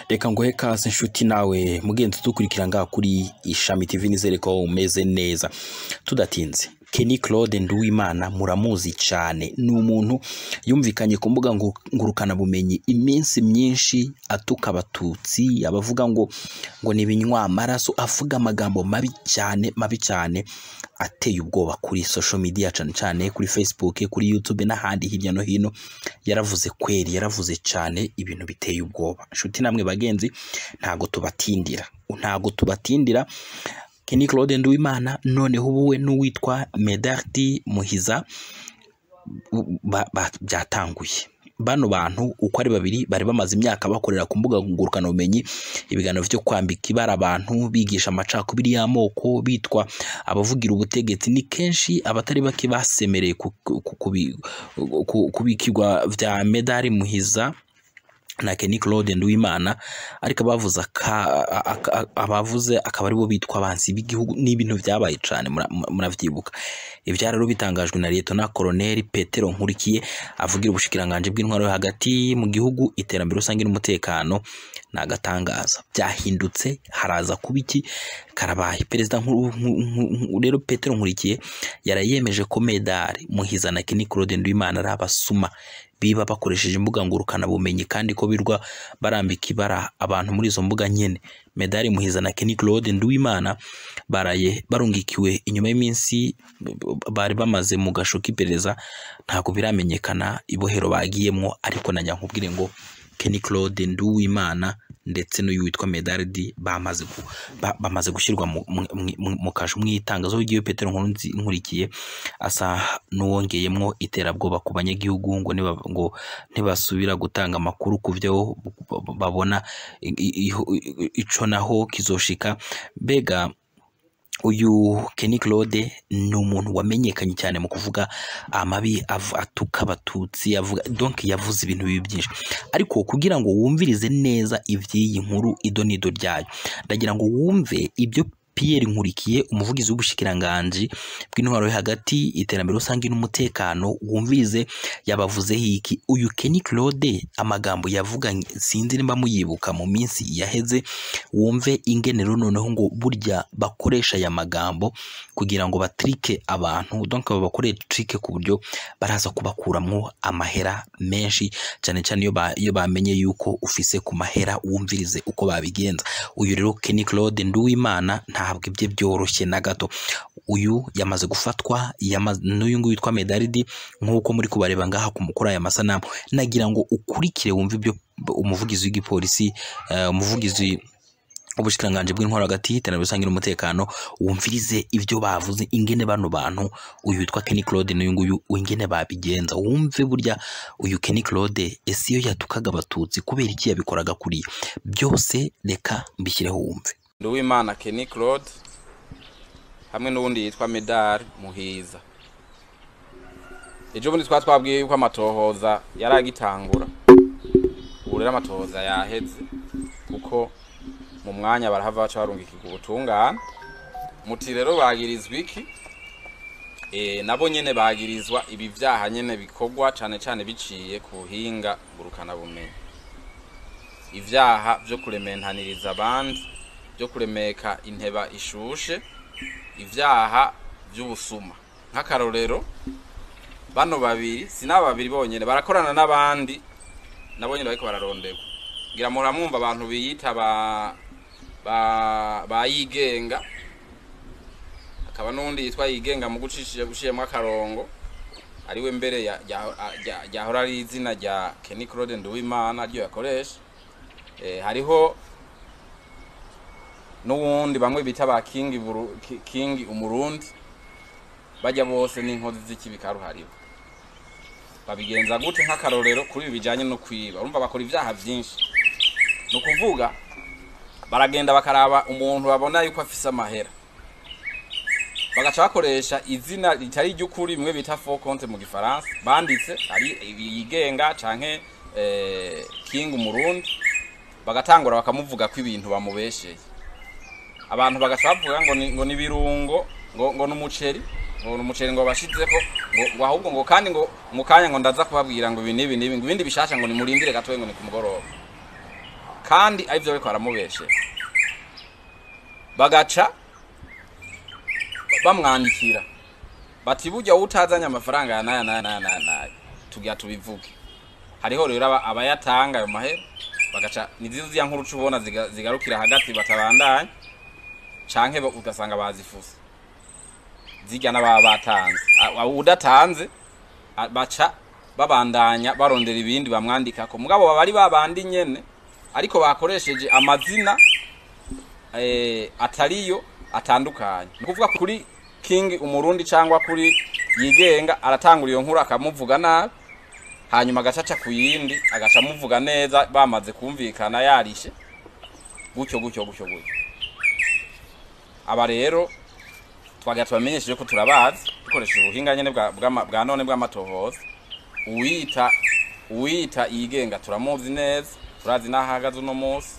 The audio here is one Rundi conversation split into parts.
reka nguhe kase inshuti nawe mugenzi dukurikira ngaha kuri ishami tv nizere ko umeze neza tudatinze Kenny Claude Nduwimana muramuzi cyane ni umuntu yumvikanye ku mbuga ngu- ngurukanabumenyi iminsi myinshi atuka abatutsi abavuga ngo ngo ni ibinywa amaraso avuga amagambo mabi cyane mabi cyane ateye ubwoba kuri social media cyane cyane kuri Facebook kuri YouTube n'ahandi hirya no hino yaravuze kweri yaravuze cyane ibintu biteye ubwoba inshuti namwe bagenzi ntago tubatindira ntago tubatindira Kenny Claude Nduwimana noneho ubuwe n'uwitwa Medardi Muhiza u- ba- ba- byatanguye bano bantu uko ari babiri bari bamaze imyaka bakorera ku mbuga ngurukanabumenyi ibiganiro byo kwambika ibara abantu bigisha amacakubiri y'amoko bitwa abavugira ubutegetsi ni kenshi abatari bake basemereye ku- ku- ku- kubi- ku- kubikirwa bya medali muhiza na Kenny Claude Nduwimana ariko abavuze aka- aka- abavuze akaba aribo bitwa abanzi b'igihugu ni ibintu byabaye cyane mura- muravyibuka ibya rero bitangajwe na Lieutenant Colonel Petero Nkurikiye avugira ubushikiranganje bw'intwaro yo hagati mu gihugu iterambere rusange n'umutekano ni agatangaza byahindutse haraza kuba iki karabaye perezida Nkuru- Nku- Nku- Nku- rero Petero Nkurikiye yarayemeje ko medali muhiza na Kenny Claude Nduwimana ari abasuma biba bakoresheje imbuga ngurukanabumenyi kandi ko birwa barambika ibara abantu muri izo mbuga nyene medali muhiza na Kenny Claude Nduwimana baraye barungikiwe inyuma y'iminsi bari bamaze mu gasho k'iperereza ntabwo biramenyekana ibohero bagiyemwo ariko na nkubwire ngo Kenny Claude Nduwimana ndetse n'uyu witwa Medardi bamaze gu, ba, bamaze gushyirwa mu, mu, mu, mu kasho mu itangazo ry'iyo Petero Nkurunzi nkurikiye asa n'uwongeyemwo iterabwoba ku banyagihugu ngo niba, ngo ntibasubira gutanga amakuru ku byo babona i- i- i- ico naho kizoshika mbega uyu Kenny Claude ni umuntu wamenyekanye cyane mu kuvuga amabi av- atuka abatutsi avuga donc yavuze ibintu bibi byinshi ariko kugira ngo wumvirize neza iby'iyi nkuru ido n'ido ryayo ndagira ngo wumve ibyo Pierre Nkurikiye umuvugizi w'ubushikiranganji bw'intwaro yo hagati iterambere rusange n'umutekano wumvirize yabavuzeho iki uyu Kenny Claude amagambo yavuga sinzi nimba muyibuka mu minsi yaheze wumve ingenero noneho ngo burya bakoresha aya magambo kugira ngo batrike abantu donc babakoreye trike ku buryo baraza kubakuramwo amahera menshi cyane cyane iyo ba- iyo bamenye yuko ufise ku mahera wumvirize uko babigenza uyu rero Kenny Claude Nduwimana ntabwo ibye byoroshye na gato uyu yamaze gufatwa yamaze n'uyu nguyu witwa Medaridi nk'uko muri kubareba ngaha ku mukuru aya masanamu nagira ngo ukurikire wumve ibyo umuvugizi w'igipolisi eh, umuvugizi ubushikiranganje bw'intwaro hagati iterambere rusange n'umutekano wumvirize ibyo bavuze ingene bano bantu uyu witwa Kenny Claude n'uyu nguyu ingene babigenza wumve burya uyu Kenny Claude ese iyo yatukaga abatutsi kubera iki yabikoraga kuriya byose reka mbishyireho wumve Nduwimana Kenny Claude hamwe n'uwundi yitwa Medal Muhiza ejo bundi twa twabwiye yuko amatohoza yari agitangura ubu rero amatohoza yaheze kuko mu mwanya barahava baca barungikirwa ubutungane muti rero bagirizwa iki e, nabo nyene bagirizwa ibi vyaha nyene bikorwa cane cane biciye ku buhinga ngurukanabumenyi ivyaha vyo kurementaniriza abandi byo kuremeka inteba ishushe ivyaha vy'ubusuma nk'akarorero bano babiri si n'aba babiri bonyene barakorana n'abandi nabo nyene bariko bararonderwa ngira muramwumva abantu biyita ba ba bayigenga akaba n'undi yitwa yigenga mu gucishije gushiyemwo akarongo ariwe mbere ya- ya- ya- ryahora ari izina rya Kenny Claude Nduwimana ryo yakoresha eh, hariho n'uwundi bamwe bita ba King Buru- Ki- King umurundi bajya bose n'inkozi z'ikibi karuhariwe babigenza gute nk'akarorero kuri ibi bijanye no kwiba urumva bakora ivyaha vyinshi ni ukuvuga baragenda bakaraba umuntu babona yuko afise amahera bagaca bakoresha izina ritari iry'ukuri bimwe bita faux compte mu gifaransa banditse ari yigenga canke eh, king umurundi bagatangura bakamuvuga ko ibintu bamubesheye abantu bagaca bavuga ngo ni, ngo ni birungo ngo ngo n'umuceri ngo n'umuceri ngo bashizeko ngo ngo ahubwo ngo kandi ngo mu kanya ngo ndaza kubabwira ngo ibi n'ibi n'ibi ngo ibindi bishasha ngo nimurindire gatoye ngo ni ku mugoroba kandi arivyo bariko baramubeshera bagaca bamwandikira bati burya utazanye amafaranga ya naya naya naya naya naya tugira tubivuge hariho rero aba- abayatanga ayo mahera bagaca nizizo ziya nkuru uca ubona ziga- zigarukira hagati batabandanya canke ba- ugasanga bazifuse zirya n'ababa batanze A- a- udatanze a- baca babandanya barondera ibindi bamwandikako mugabo baba ari babandi nyene ariko bakoresheje amazina eh, atariyo atandukanye ni ukuvuga kuri king umurundi cyangwa kuri yigenga aratangura iyo nkuru akamuvuga nabi hanyuma agacaca ku yindi agaca amuvuga neza bamaze kumvikana yarishe gutyo gutyo gutyo gutyo aba rero twagira tubamenyesheje ko turabazi dukoresheje ubuhinga nyene bwa, bwa, bwa none bw'amatohoza uwita uwita yigenga turamuzi neza turazi n'aho ahagaze uno munsi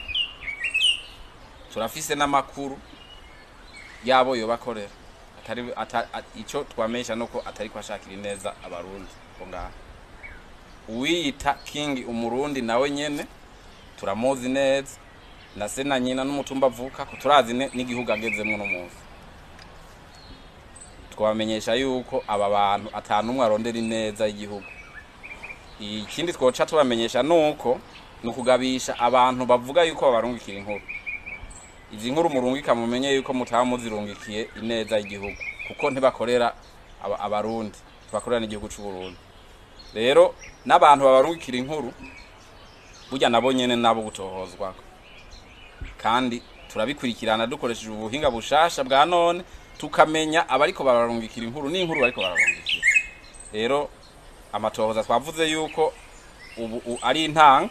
turafise n'amakuru yabo yobakorera atari ata, a- ico twamesha nuko atari kwashakira neza abarundi ko ngaha uwiyita king umurundi nawe nyene turamuzi neza na se na nyina n'umutumba avuka ko turazi ne- n'igihugu agezemwo no munsi twabamenyesha yuko aba bantu atanumwe arondera ineza y'igihugu ikindi twoca tubamenyesha nuko ni ukugabisha abantu bavuga yuko babarungikira inkuru izi nkuru murungika mumenye yuko mutaba muzirungikiye ineza y'igihugu kuko ntibakorera aba- abarundi ntibakorera n'igihugu c'u Burundi rero n'abantu babarungikira inkuru burya nabo nyene nabo gutohozwa kandi turabikurikirana dukoresheje ubuhinga bushasha bwa none tukamenya abariko bararungikira inkuru n'inkuru bariko bararungikira rero amatohoza twavuze yuko ubu u- ari intango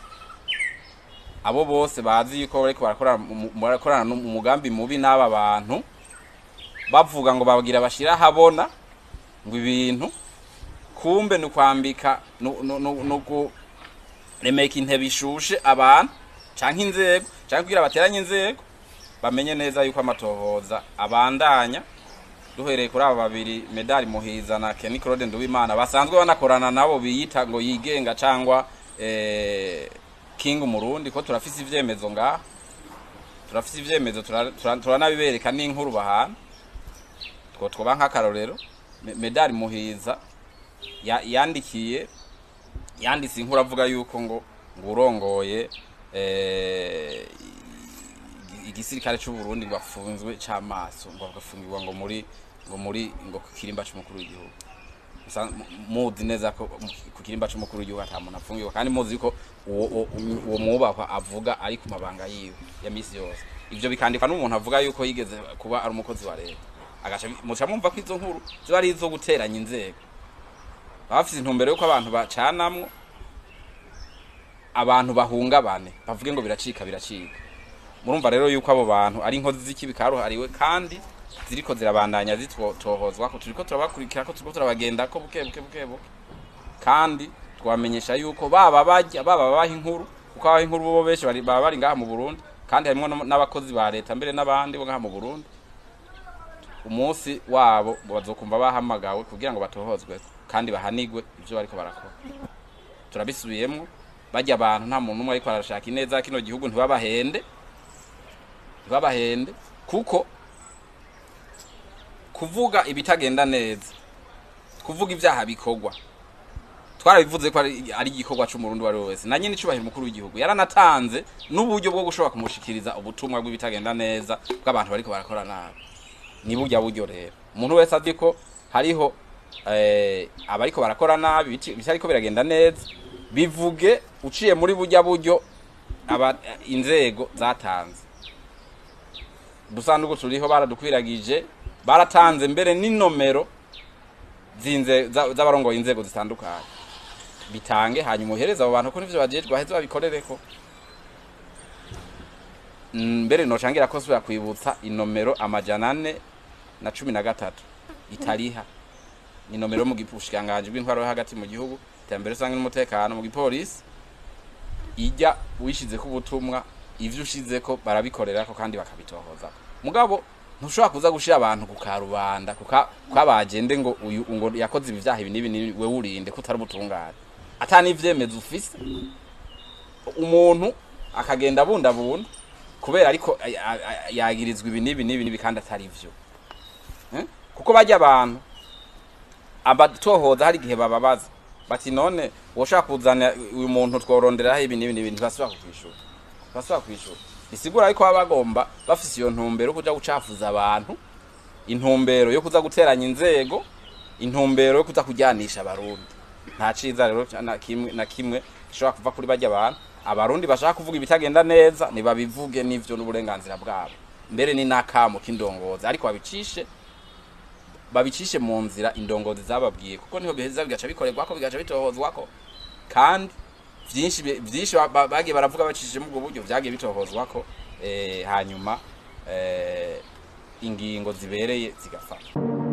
abo bose bazi yuko bariko barakorana mu- mu- barakorana n'um- umugambi mubi n'aba bantu bavuga ngo bagira bashira ahabona ngo ibintu kumbe ni ukwambika nu- nu- nu- nu kuremeka intebe ishushe abantu canke inzego canke kugira bateranye inzego bamenye neza yuko amatohoza abandanya duhereye kuri aba babiri medali muhiza na Kenny Claude Nduwimana basanzwe banakorana nabo biyita ngo yigenga cangwa eh, King Umurundi ko turafise ivyemezo ngaha turafise ivyemezo tura- tura- turanabibereka n'inkuru bahana two twoba nk'akarorero Me- medali muhiza ya- yandikiye yanditse inkuru avuga yuko ngo ngo urongoye eh, igi- igisirikare c'u Burundi ngo afunzwe c'amaso ngo agafungirwa ngo muri ngo muri ngo ku kirimba c'umukuru w'igihugu Musa- mu- muzi neza ko mu- ku kirimba c'umukuru w'igihugu ata muntu afungirwa kandi muzi ko uwo uwo- uwo mwubahwa avuga ari ku mabanga yiwe ya misi yose ivyo bikandikwa n'umuntu avuga yuko yigeze kuba ari umukozi wa leta agaca bi- muca mwumva ko izo nkuru ziba ari izo guteranya inzego baba bafise intumbero yuko abantu bacanamwo abantu bahungabane bavuge ngo biracika biracika murumva rero yuko abo bantu ari inkozi z'ikibi karuhariwe kandi ziriko zirabandanya zitohozwa ko turiko turabakurikira ko turiko turabagenda ko buke buke buke buke kandi twamenyesha yuko baba bajya baba baha inkuru kuko abaha inkuru bo benshi bari- baba bari ngaha mu Burundi kandi harimo no- n'abakozi ba leta mbere n'abandi bo ngaha mu Burundi umunsi wabo bazokumva bahamagawe kugira ngo batohozwe kandi bahanigwe ivyo bariko barakora turabisubiyemwo bajya abantu nta muntu umwe ariko arashaka ineza kino gihugu ntibabahende ntibabahende kuko kuvuga ibitagenda neza kuvuga ibyaha bikorwa twarabivuze ko ari ari igikorwa c'umurundi uwo ari we wese na nyine icubahiro umukuru w'igihugu yaranatanze n'uburyo bwo gushobora kumushikiriza ubutumwa bw'ibitagenda neza bw'abantu bariko barakora nabi ni burya buryo rero umuntu wese azi ko hariho eh, abariko barakora nabi biti- bitariko biragenda neza bivuge uciye muri burya buryo aba inzego zatanze dusanduku turiho baradukwiragije baratanze mbere n'inomero zinze za- z'abarongoye inzego zitandukanye bitange hanyuma uhereze abo bantu ko nivyo bajejwe baheze babikorereko Mm, mbere nocangira ko subira kwibutsa inomero amajana ane na cumi na gatatu itariha ni nomero yo mu bushikiranganji bw'intwaro yo hagati mu gihugu iterambere rusange n'umutekano mu gipolisi ijya wishyizeko ubutumwa ivyo ushizeko barabikorerako kandi bakabitohoza mugabo ntushobora kuza gushira abantu ku karubanda kuka kwabagende ngo uyu ngo yakoze ibi vyaha ibi n'ibi n'ibi, wewe urinde ko utari ubutungane ata n'ivyemezo ufise umuntu akagenda abundabunda kubera ariko ay- ay- ay- yagirizwa ibi n'ibi n'ibi n'ibi kandi atari vyo Eh? kuko bajya abantu abatohoza hari igihe bababaza bati none woshaka kuzana uyu muntu tworonderaho ibi n'ibi n'ibi ntibasubira kukwishura ntibasubira kwishura bisigura ariko baba bagomba bafise iyo ntumbero yo kuja gucafuza abantu intumbero yo kuza guteranya inzego intumbero yo kuza kujyanisha abarundi nta ciza rero ca- na kimwe na kimwe gishobora kuva kuri bajya abantu abarundi bashaka kuvuga ibitagenda neza nibabivuge n'ivyo n'uburenganzira bwabo mbere ni n'akamo k'indongozi ariko babicishe babicishe mu nzira indongozi zababwiye kuko niho biheza bigaca bikorerwako bigaca bitohozwako kandi vyinshi bi- vyinshi ba- ba- bagiye baravuga bacishije mu ubwo buryo vyagiye bitohozwako eh, hanyuma eh, ingingo zibereye zigafata